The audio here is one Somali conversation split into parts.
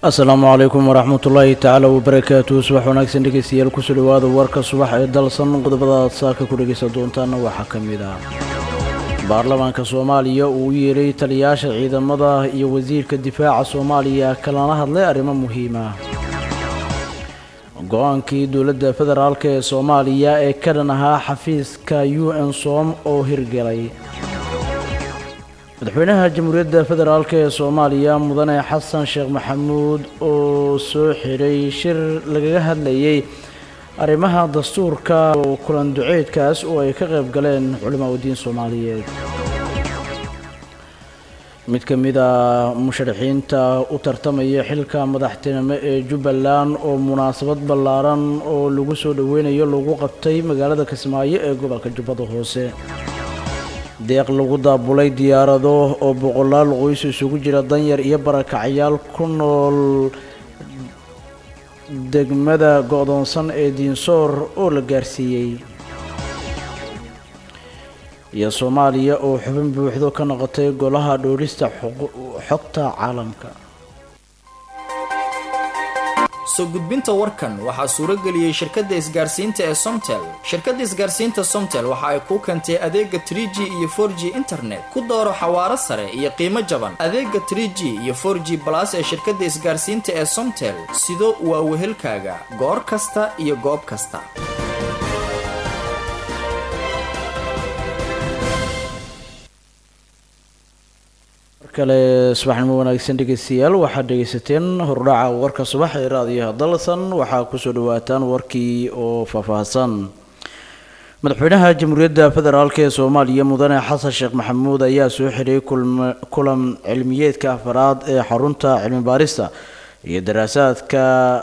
asalaamu calaykum waraxmat ullaahi tacaala wabarakaatuhu subax wanaagsan dhegeystayaal kusoo dhawaada warka subax ee dalsan qodobada aad saaka ku dhegeysan doontaana waxaa ka mid ah baarlamaanka soomaaliya uu u yeeray taliyaasha ciidamada iyo wasiirka difaaca soomaaliya kalana hadlay arrimo muhiima go-aankii dowladda federaalk ee soomaaliya ee ka dhan ahaa xafiiska u n som oo hirgelay madaxweynaha jamhuuriyadda federaalk ee soomaaliya mudane xasan sheekh maxamuud oo soo xiray shir lagaga hadlayay arrimaha dastuurka oo kulan duceedkaas oo ay ka qayb galeen culimaa udiin soomaaliyeed mid ka mid a musharaxiinta u tartamaya xilka madaxtinimo ee jubbaland oo munaasabad ballaaran oo lagu soo dhoweynayo lagu qabtay magaalada kismaayo ee gobolka jubbada hoose deeq lagu daabulay diyaarado oo boqolaal qoys isugu jira danyar iyo barakacyaal ku nool degmada go-doonsan ee diinsoor oo la gaarsiiyey iyo soomaaliya oo xubin buuxdo ka noqotay golaha dhoorista xogta caalamka soo gudbinta warkan waxaa suuro geliyey shirkadda isgaarsiinta ee somtel shirkadda isgaarsiinta somtel waxa ay kuu keentay adeega trie g iyo for g internet ku dooro xawaaro sare iyo qiimo jaban adeega trie g iyo for g balas ee shirkadda isgaarsiinta ee somtel sido waa wehelkaaga goor kasta iyo goob kasta kale subaxnimo wanaagsan dhegeystayaal waxaad dhegeysateen hordhaca warka subax ee raadiyaha dalsan waxaa kusoo dhawaataan warkii oo faahfaahsan madaxweynaha jamhuuriyadda federaalk ee soomaaliya mudane xasan sheekh maxamuud ayaa soo xiray kulan cilmiyeedka afaraad ee xarunta cilmi baarista iyo daraasaadka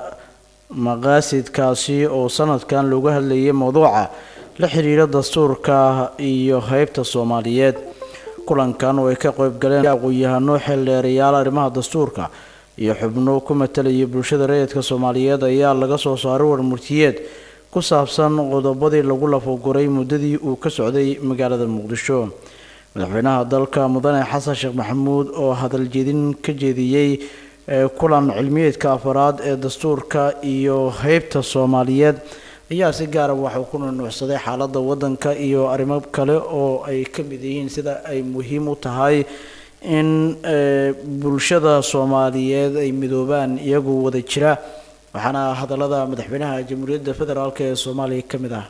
maqaasidkaasi oo sanadkan looga hadlayay mowduuca la xiriira dastuurka iyo heybta soomaaliyeed kulankan oo ay ka qayb galeen aqoon-yahano xeeldheerayaal arrimaha dastuurka iyo xubno ku matalaya bulshada rayidka soomaaliyeed ayaa laga soo saaray warmurtiyeed ku saabsan qodobadii lagu lafoguray muddadii uu ka socday magaalada muqdisho madaxweynaha dalka mudane xasan sheekh maxamuud oo hadal jeedin ka jeediyey kulan cilmiyeedka afaraad ee dastuurka iyo heybta soomaaliyeed ayaa si gaara waxuu ku nunuucsaday xaaladda waddanka iyo arrimo kale oo ay ka mid yihiin sida ay muhiim u tahay in bulshada soomaaliyeed ay midoobaan iyagoo wada jira waxaana hadallada madaxweynaha jamhuuriyadda federaalk ee soomaaliya ka mid ah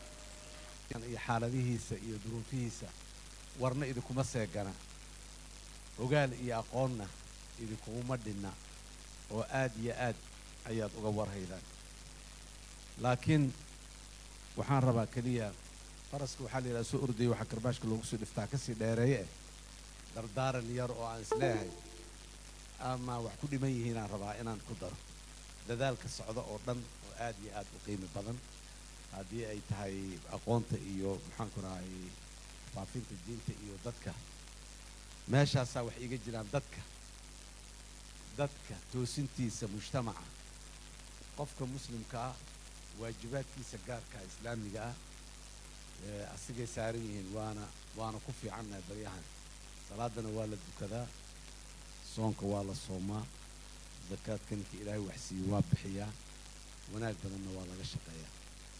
iyo xaaladihiisa iyo duruufihiisa warna idinkuma seegana ogaal iyo aqoonna idinkuguma dhinna oo aad iyo aad ayaad uga warhaydaan laakiin waxaan rabaa keliya faraska waxaa la yidhaha soo ordaya waxaa karbaashka loogu soo dhiftaa kasii dheereeye eh dardaaran yar oo aan isleeyahay ama wax ku dhiman yihiinaan rabaa inaan ku daro dadaalka socda oo dhan oo aad iyo aad u qiimi badan haddii ay tahay aqoonta iyo maxaanku rahay faafinta diinta iyo dadka meeshaasaa wax iiga jiraan dadka dadka toosintiisa mujtamaca qofka muslimka ah waajibaadkiisa gaarka islaamiga ah asigay saaran yihiin waana waana ku fiicannahay baryahan salaadana waa la dukadaa soonka waa la soomaa zakaadka ninka ilaahay waxsiiye waa bixiyaa wanaag badanna waa laga shaqeeyaa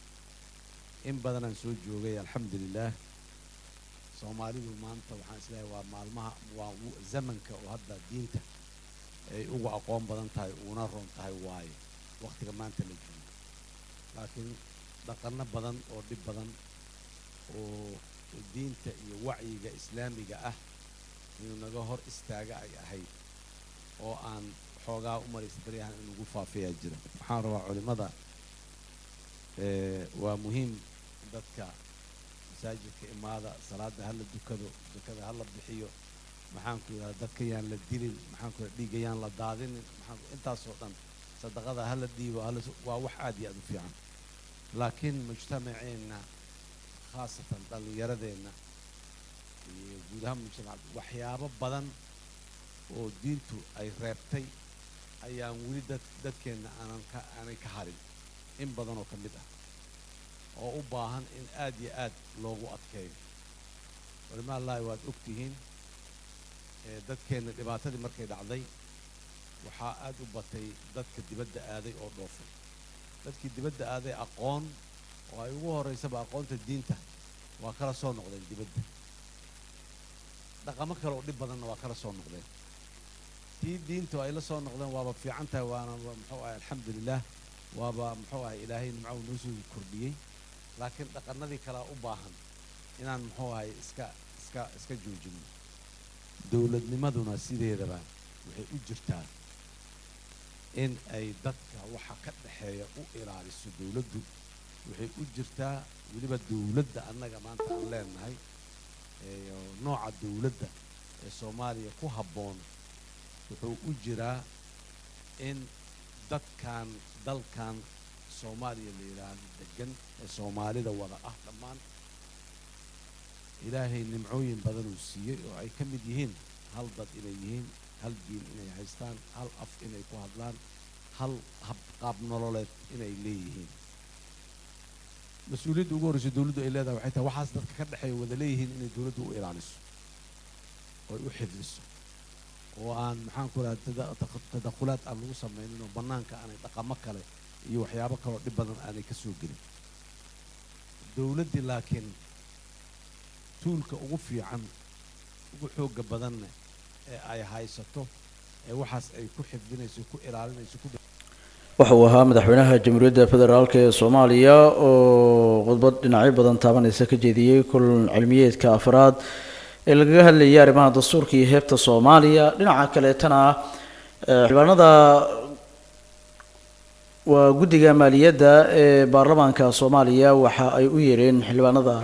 in badanaan soo joogay alxamdulilaah soomaalidu maanta waxaan isleeyahay waa maalmaha waa zamanka oo hadda diinta ay ugu aqoon badan tahay uuna roon tahay waaye wakhtiga maanta la joogo laakiin dhaqanno badan oo dhib badan oo diinta iyo wacyiga islaamiga ah inuu naga hor istaaga ay ahayd oo aan xoogaa u maraysa baryahan in lagu faafiyaa jira waxaan rabaa culimmada waa muhiim dadka masaajidka imaada salaadda hala dukado dukada hala bixiyo maxaanku yidhahda dadka yaan la dilin maxaanku yidhahda dhiigga yaan la daadinin maxaanku intaasoo dhan sadaqada hala dhiibo hala waa wax aad iyo aad u fiican laakiin mujtamaceenna khaasatan dhallinyaradeenna iyo guud ahaan mujtamac waxyaabo badan oo diintu ay reebtay ayaan weli dad dadkeenna aanan ka aanay ka harin in badan oo ka mid ah oo u baahan in aad iyo aad loogu adkeeyo culimaallahi waad og tihiin dadkeenna dhibaatadii markay dhacday waxaa aad u batay dadka dibadda aaday oo dhoofay dadkii dibadda aaday aqoon oo ay ugu horraysaba aqoonta diinta waa kala soo noqdeen dibadda dhaqamo kale oo dhib badanna waa kala soo noqdeen tii diintu ay la soo noqdeen waaba fiican tahay waana muxuu ahay alxamdulilah waaba muxuu ahay ilaahay nimco noo soo kordhiyey laakiin dhaqanadii kalea u baahan inaan muxuu ahay iska iska iska joojino dowladnimaduna sideedaba waxay u jirtaa in ay dadka waxa ka dhexeeya u ilaaliso dowladdu waxay u jirtaa weliba dowladda annaga maanta aan leenahay nooca dowladda ee soomaaliya ku habboon wuxuu u jiraa in dadkan dalkan soomaaliya la yidhaahdo degan ee soomaalida wada ah dhammaan ilaahay nimcooyin badanuu siiyey oo ay ka mid yihiin hal dad inay yihiin hal diin inay haystaan hal af inay ku hadlaan hal hab qaab nololeed inay leeyihiin mas-uuliyadda ugu horreysa dowladdu ay leedahay waxay tahay waxaas dadka ka dhexeeya wada leeyihiin inay dowladdu u ilaaliso oo ay u xifdiso oo aan maxaan ku raha tadakhulaad aan lagu samaynin oo bannaanka aanay dhaqamo kale iyo waxyaabo kaloo dhib badan aanay ka soo gelin dowladdii laakiin tuulka ugu fiican ugu xoogga badanna ee ay haysato ee waxaas ay ku xifdinayso ku ilaalinayso ku waxa uu ahaa madaxweynaha jamhuuriyadda federaalk ee soomaaliya oo khudbad dhinacyo badan taabanaysa ka jeediyey kulan cilmiyeedka afraad ee lagaga hadlayay arrimaha dastuurka iyo heebta soomaaliya dhinaca kaleetana xildhibaanada waa guddiga maaliyadda ee baarlamaanka soomaaliya waxa ay u yeereen xildhibaanada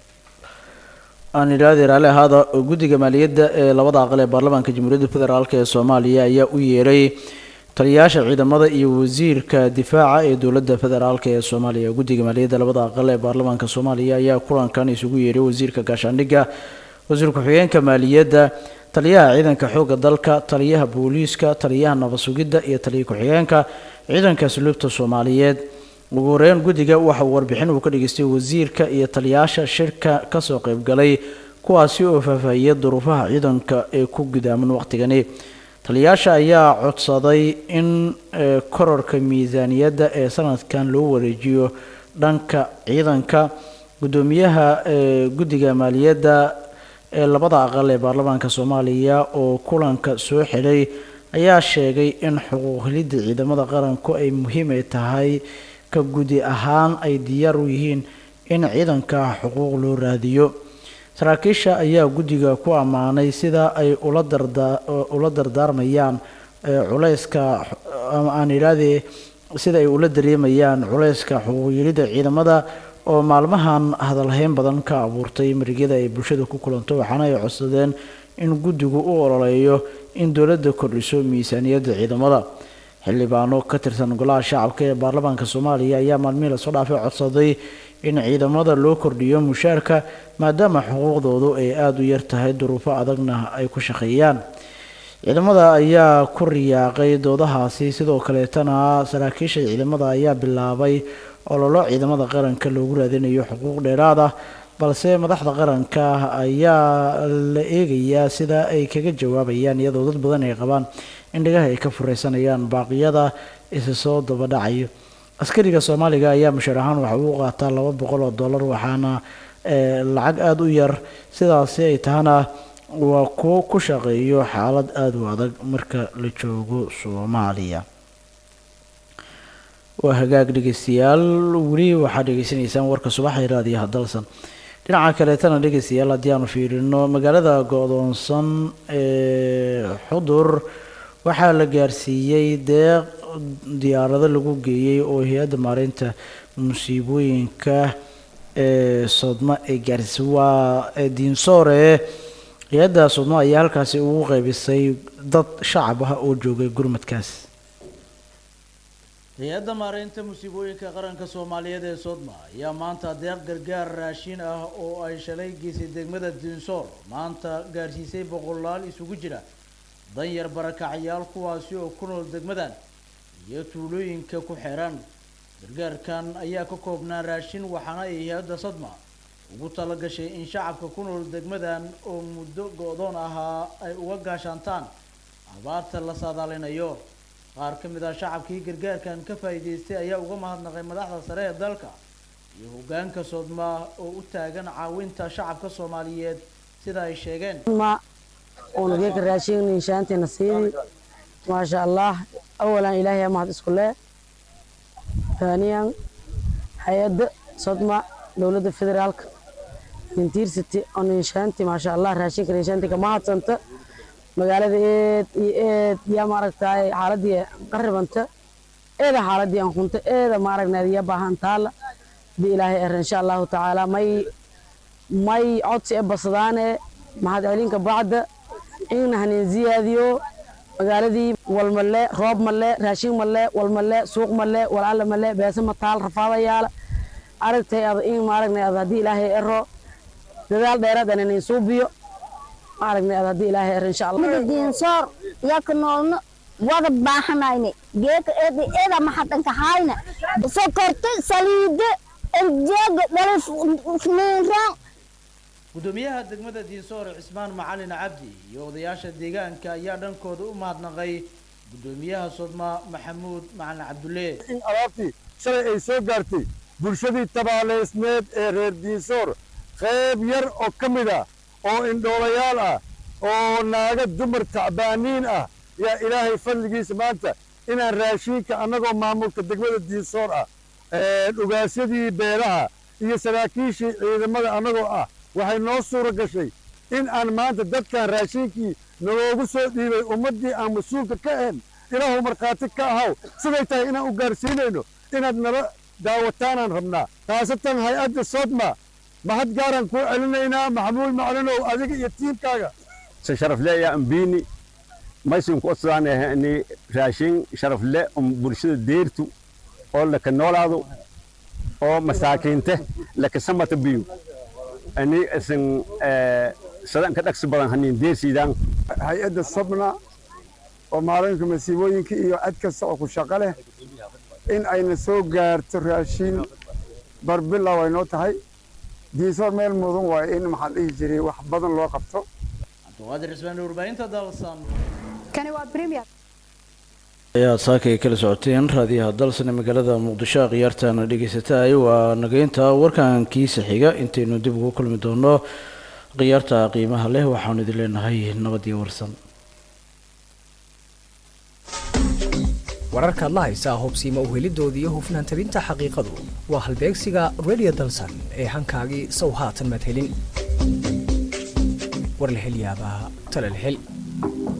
aan idhaahde raali ahaada oo guddiga maaliyadda ee labada aqal ee baarlamaanka jamhuuriyadda federaalk ee soomaaliya ayaa u yeeray taliyayaasha ciidamada iyo wasiirka difaaca ee dowladda federaalk ee soomaaliya guddiga maaliyadda labada aqal ee baarlamaanka soomaaliya ayaa kulankan isugu yeeray wasiirka gaashaandhigga wasiir ku-xigeenka maaliyadda taliyaha ciidanka xoogga dalka taliyaha booliiska taliyaha nabad sugidda iyo taliya ku-xigeenka ciidanka asluubta soomaaliyeed ugu horeyn guddiga waxa uu warbixin uu ka dhageystay wasiirka iyo taliyayaasha shirka kasoo qaybgalay kuwaasi oo faahfaahiyay duruufaha ciidanka ee ku gudaaman waqtigani taliyayaasha ayaa codsaday in kororka miisaaniyadda ee sanadkan loo wareejiyo dhanka ciidanka guddoomiyaha guddiga maaliyadda ee labada aqal ee baarlamaanka soomaaliya oo kulanka soo xidhay ayaa sheegay in xuquuq helidda ciidamada qaranku ay muhiim ay tahay ka gudi ahaan ay diyaar u yihiin in ciidanka xuquuq loo raadiyo saraakiisha ayaa guddiga ku ammaanay sida ay ula darda ula dardaarmayaan culayska ama aan idhaahdee sida ay ula dareemayaan culayska xuquuqyelidda ciidamada oo maalmahan hadalhayn badan ka abuurtay marigyada ay bulshada ku kulanto waxaana ay codsadeen in guddigu u ololeeyo in dowladda kordhiso miisaaniyadda ciidamada xildhibaano ka tirsan golaha shacabka ee baarlamaanka soomaaliya ayaa maalmihii lasoo dhaafay codsaday in ciidamada loo kordhiyo mushaarka maadaama xuquuqdoodu ay aada u yar tahay duruufo adagna ay ku shaqeeyaan ciidamada ayaa ku riyaaqay doodahaasi sidoo kaleetana saraakiisha ciidamada ayaa bilaabay ololo ciidamada qaranka loogu raadinayo xuquuq dheeraad ah balse madaxda qaranka ayaa la eegayaa sida ay kaga jawaabayaan iyadoo dad badan ay qabaan in dhagaha ay ka fureysanayaan baaqiyada isa soo dabadhacayo askariga soomaaliga ayaa mushaar ahaan waxa uu qaataa laba boqol oo dollar waxaana lacag aada u yar sidaasi ay tahana waa kuwo ku shaqeeyo xaalad aada u adag marka la joogo soomaaliya waa hagaag dhegeystayaal weli waxaad dhegeysanaysaan warka subaxa raadiyaha dalsan dhinaca kaleetana dhegeystayaal haddii aanu fiirino magaalada go-doonsan ee xudur waxaa la gaarsiiyey deeq diyaarado lagu geeyey oo hay-adda maareynta musiibooyinka ee sodma ay gaarsiisay waa diinsoore hay-adda sodma ayaa halkaasi ugu qeybisay dad shacab ah oo joogay gurmadkaas hay-adda maareynta musiibooyinka qaranka soomaaliyeed ee sodma ayaa maanta deeq gargaar raashin ah oo ay shalay geysay degmada diinsoor maanta gaarsiisay boqolaal isugu jira danyar barakacyaal kuwaasi oo ku nool degmadan iyo tuulooyinka ku xeeran gargaarkan ayaa ka koobnaa raashin waxaana ay hay-adda sadma ugu tala gashay in shacabka ku nool degmadan oo muddo go-doon ahaa ay uga gaashaantaan abaarta la saadaalinayo qaar ka mid ah shacabkii gargaarkan ka faa'iidaystay ayaa uga mahadnaqay madaxda sare ee dalka iyo hoggaanka soodma oo u taagan caawinta shacabka soomaaliyeed sida ay sheegeen ما ونجيك راشين نشانتي نصيبي ما شاء الله أولا إلهي ما اسكله ثانيا حياد صدمة دولة الفدرالك من تير ستي أن نشانتي ما شاء الله راشين نشانتي كما هتصنت magaalada eed iyo eed yaa maaragtay xaaladii qarib anta eeda xaaladii aan kunta eeda maaragnayd yaa baahan taala bi ilaahay er insha allahu tacaala may may codsi e basadaane mahad celinka bacda in hanin ziyaadiyo magaaladii walmale roob male raashin male walmale suuq male walala male beese mataal rafaadayaala aragtay ada in maaragnay ada haddii ilaahay ero dadaal dheeraad aan inin suubiyo maaragnay ada haddii ilaahay ero insha allah diinsoor yaka noolno wada baahanayne geeka eeda eeda maxadanka hayna sokorta saliida erjeega dhalif niinraan gudoomiyaha degmada diinsoor cismaan macalin cabdi iyo odayaasha deegaanka ayaa dhankooda u mahadnaqay gudoomiyaha sodma maxamuud macalin cabdulle in alaabtii shalay ay soo gaartay bulshadii tabaaleysneed ee reer diinsoor qayb yar oo ka mid ah oo indhoolayaal ah oo naaga dumar tacbaaniin ah yaa ilaahay fadligiisa maanta inaan raashiinka annagoo maamulka degmada diinsoor ah dhugaasyadii beelaha iyo saraakiishii ciidamada annagoo ah waxay noo suura gashay in aan maanta dadkan raashiinkii naloogu soo dhiibay ummaddii aan mas-uulka ka ahayn ilaahu markhaati ka ahaw siday tahay inaan u gaarsiinayno inaad nala daawataanaan rabnaa khaasatan hay-adda sodma mahad gaaraan kuu celinaynaa maxamuud maclinow adiga iyo tiimkaaga se sharafle yaa ambiini maysinku odsaanehni raashin sharafle um bulshada deertu oo laka noolaado oo masaakiinte laka samata biyu ani isin sadan ka dhagsi badan hanin deersiidaan hay-adda sobna oo maalinka masiibooyinka iyo cad kasta oo ku shaqo leh in ayna soo gaarto raashiin barbilow ay noo tahay diinsoor meel mudan waayo in maxaan dhihi jiray wax badan loo qabto cabdiqaadir cismaan warbaahinta daawasan kani waa premier ayaa saakay kala socoteen raadiyaha dalsane magaalada muqdisho khiyaartaana dhegeysataay waa nageynta warkankiisa xiga intaynu dib ugu kulmi doono khiyaarta qiimaha leh waxaanu idin leenahay nabadiyo warsan wararkaad la haysaa hubsiima uhelidoodii iyo hufnaan tabinta xaqiiqadu waa halbeegsiga radio dalsan ee hankaagii sow haatan madhelin war la hel yaabaa tala la hel